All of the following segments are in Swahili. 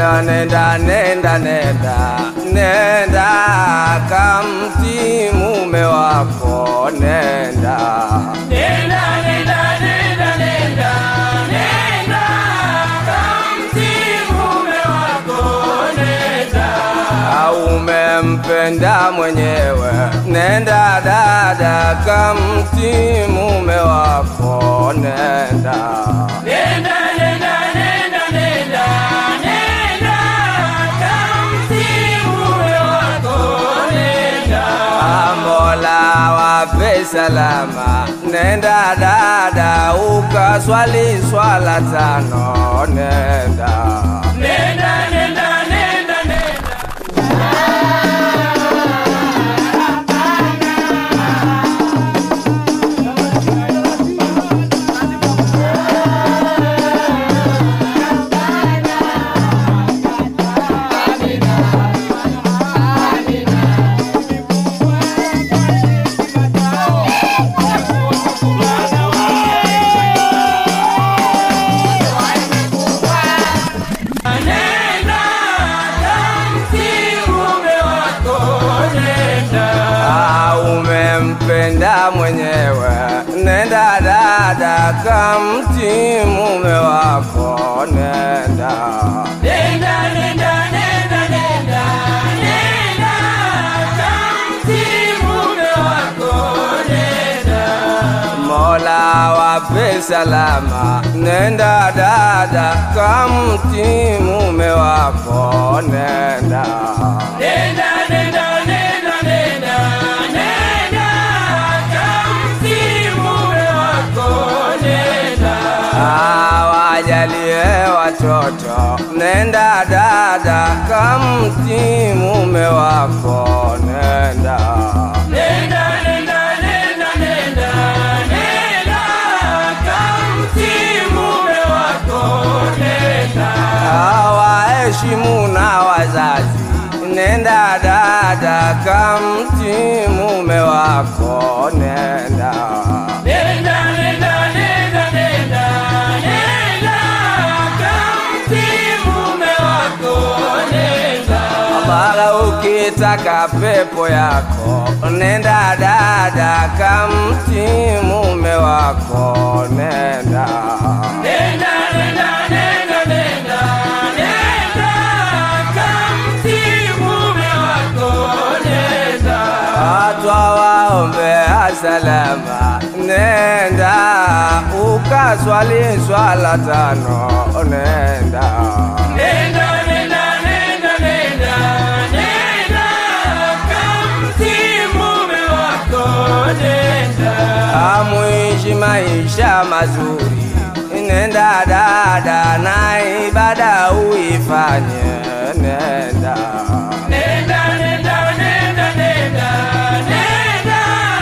nenda nenda nenda nenda nenda kamti mume wako nenda Nenda, nenda, nenda, nenda, nenda, kamtii mume wako, nenda. au umempenda mwenyewe nenda dada kamti mume wako nenda Nenda, nenda, nenda, nenda, nenda, kamtii mume wako, nenda. Mola wape salama, nenda dada ukaswali swala tano, nenda Nenda, nenda, nenda, nenda. Nenda, kamtii mume wako, nenda. Ah, umempenda mwenyewe, nenda dada kamti mume wako, nenda Nenda, nenda, nenda, nenda, nenda, kamtii mume wako, nenda. Mola wape salama, nenda dada kamti mume wako, nenda Nenda, nenda, nenda, nenda, nenda, kamtii mume wako, nenda. awajalie watoto, nenda dada kamti mume wako, nenda Nenda, nenda, nenda, nenda, nenda, kamtii mume wako, nenda. awaheshimu na wazazi, nenda dada kamti mume wako, nenda Nenda, nenda, nenda, nenda, nenda, kamtii mume wako, nenda. Bala ukitaka pepo yako, nenda dada kamti mume wako, nenda Nenda, nenda, nenda, nenda, nenda, kamtii mume wako, nenda. Atwa waombea salama, nenda ukaswali swala tano, nenda Nenda, nenda, nenda, nenda, nenda, kamtii mume wako, nenda. amwishi maisha mazuri, nenda dada na ibada uifanye, nenda Nenda, nenda, nenda, nenda, nenda,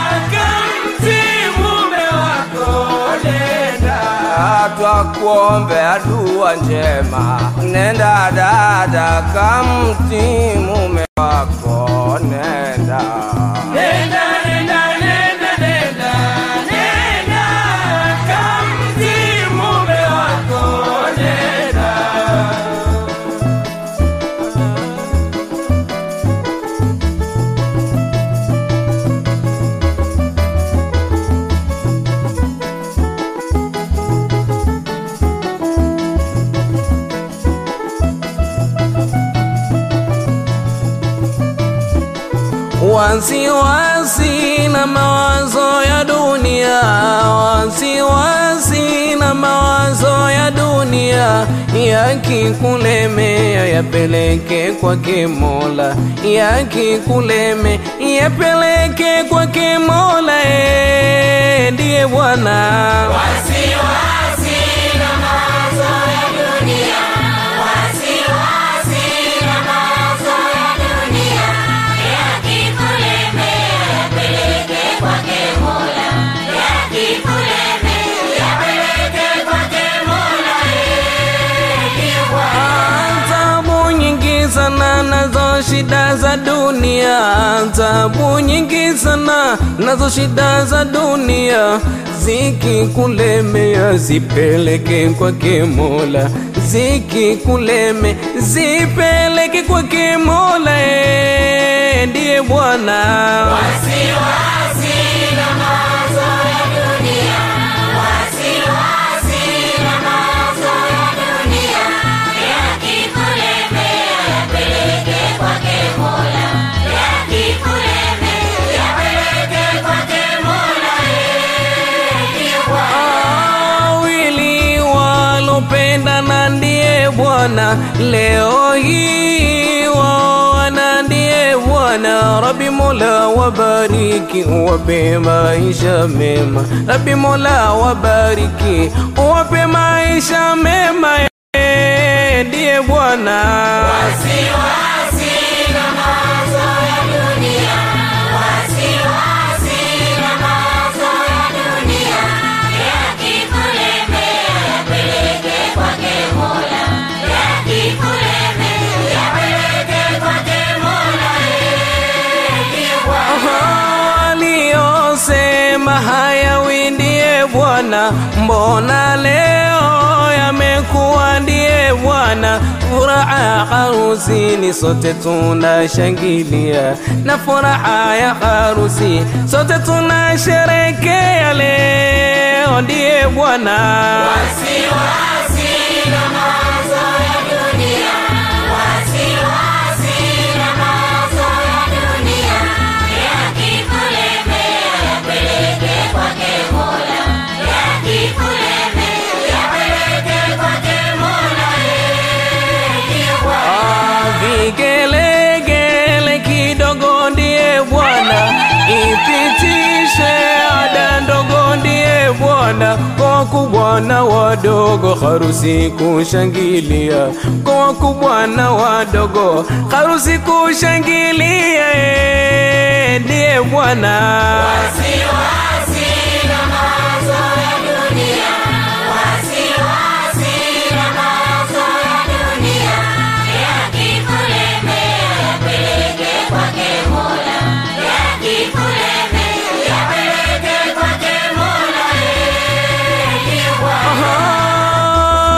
kamtii mume wako, nenda. Atwa kuombea dua njema, nenda dada kamti mume wako, nenda Nenda, nenda, nenda, nenda, nenda, kamtii mume wako, nenda. wasiwasi na mawazo ya dunia, wasiwasi na mawazo ya dunia, yakikulemea yapeleke kwake Mola, yakikulemea yapeleke kwake Mola, eh, ndiye Bwana. Wasiwasi na mawazo ya dunia, wasiwasi na mawazo ya dunia, yakikulemea yapeleke kwake Mola, yakikulemea yapeleke kwake Mola, eh, ndiye Bwana. Tabu nyingi sana nazo shida za dunia, tabu nyingi sana nazo shida za dunia, zikikulemea zipeleke kwake Mola, zikikuleme zipeleke kwake Mola, eh, ndiye Bwana. Wasiwasi na mawazo ya dunia, wasiwasi na mawazo ya dunia, yakikulemea yapeleke kwake Mola, yakikulemea yapeleke kwake Mola, eh, ndiye Bwana. wawili walopendana ndiye Bwana, leo hii wawana ndiye Bwana. Rabi Mola wabariki, uwape maisha mema. Rabi Mola wabariki, uwape maisha mema. Eh, Ndiye Bwana. Wasiwasi na mawazo ya dunia, wasiwasi na mawazo ya dunia, yakikulemea yapeleke kwake Mola, yakikulemea yapeleke kwake Mola, eh, ndiye Bwana. waliosema hayawi ndiye Bwana, mbona leo yamekuwa ndiye Bwana? Furaha harusini sote tunashangilia, na furaha ya harusi sote tunasherekea, leo ndiye Bwana. Wasiwasi na mawazo ya dunia, wasiwasi na mawazo ya dunia, yakikulemea yapeleke kwake Mola, yakikulemea yapeleke kwake Mola, eh, ndiye Bwana. Ah, Vigelegele kidogo ndiye Bwana, ipitishe ada ndogo ndiye Bwana, kwa wakubwa na wadogo harusi kushangilia, kwa wakubwa na wadogo harusi kushangilia, eh, ndiye Bwana. Wasiwasi na mawazo ya dunia, wasiwasi na mawazo ya dunia, yakikulemea yapeleke kwake Mola, yakikulemea yapeleke kwake Mola, eh, ndiye Bwana.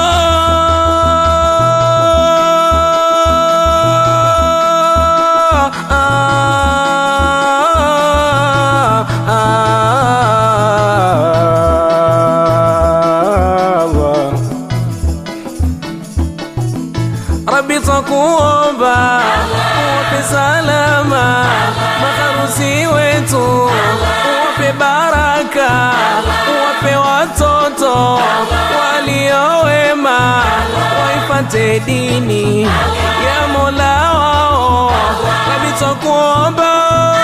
Rabbi twakuomba uwape salama maharusi wetu, uwape baraka, uwape watoto waliowema, waifate dini ya Mola wao. Rabbi twakuomba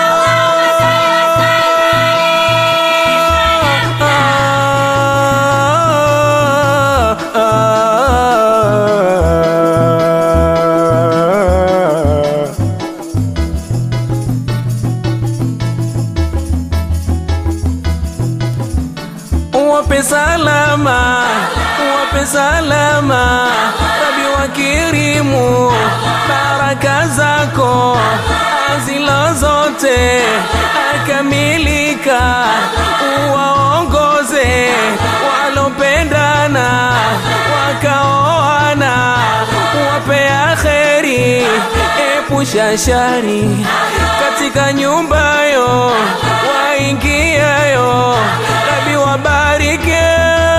Uwape salama, uwape salama, Rabi wakirimu baraka zako azilo zote akamilika, uwaongoze walopendana wakaoana, uwape akheri, epusha shari katika nyumbayo waingiayo, Rabi wabarike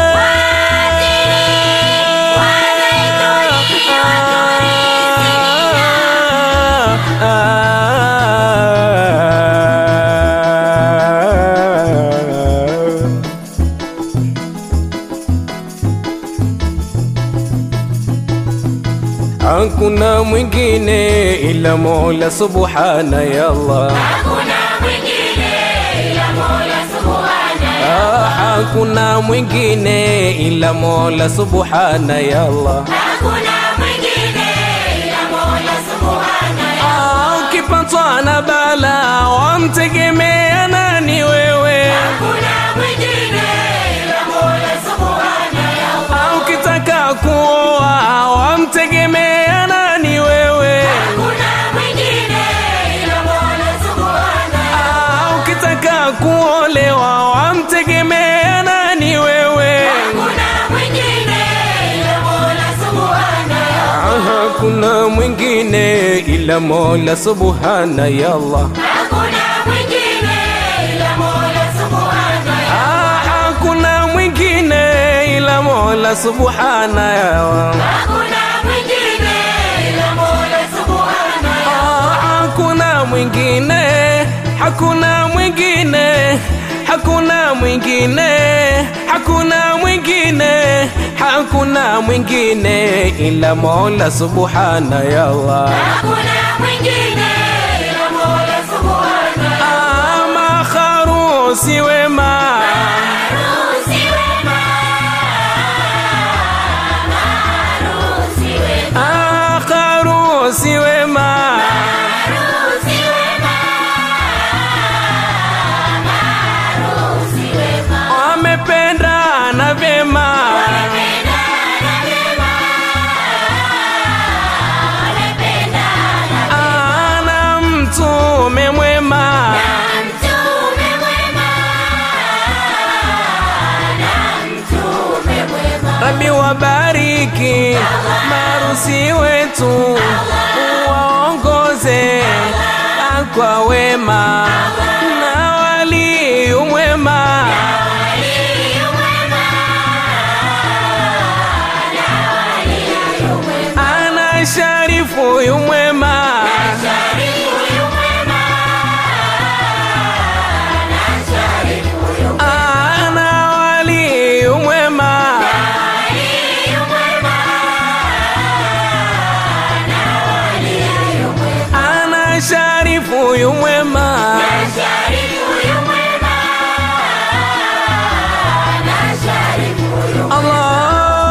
Hakuna mwingine ila Mola subhana ya Allah. Hakuna mwingine ila Mola Subhana Ah, hakuna mwingine ila Mola subhana ya Allah. Hakuna mwingine ila Mola Subhana Ah, ukipatwa na bala wamtegemea nani wewe? Hakuna mwingine ila Mola Subhana Ah, ukitaka kuoa wamtegemea nani wewe? Hakuna mwingine ila Mola Subhana Ah, ukitaka kuolewa wamtegemea nani wewe? Hakuna mwingine ila Mola Subhana hakuna mwingine ila Mola subhana ya Allah. hakuna mwingine ila Mola Subhana Ah, hakuna mwingine ila Mola subhana ya Allah. hakuna mwingine ila Mola Subhana Ah, hakuna mwingine, hakuna mwingine, hakuna mwingine, hakuna mwingine, hakuna mwingine ila Mola subhana ya Allah. hakuna mwingine ila Mola Subhana Ah, makharusi wema Harusi wema Harusi wema Ah, kharusi wema Harusi wema Harusi wema wamependana vyema Wamependana vyema Wamependana ana mtume mwema na mtume mwema na mtume mwema Rabi wabariki marusi wetu waongoze kwa wema na wali mwema Waliyu mwema na waliyu mwema ana sharifu yu mwema Sharifu yu mwema na sharifu yu ana wali yu mwema Waliyu mwema na waliyu mwema ana sharifu yu mwema Sharifu yu mwema na sharifu yu Allah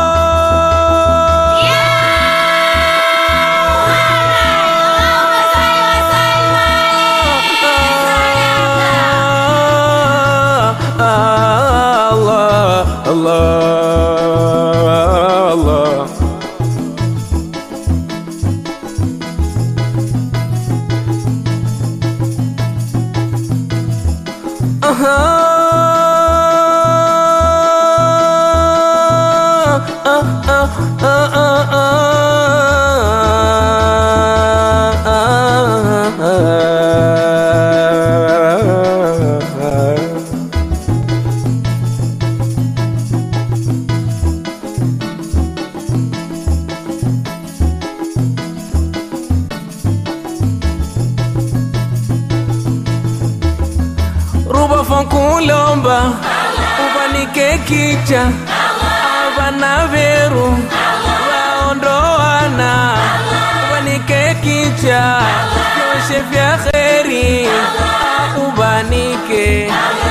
Allah Allah Allah ruba fankulomba ubanike kicha abana beru waondoana ubanike kicha vyoshe vya kheri ubanike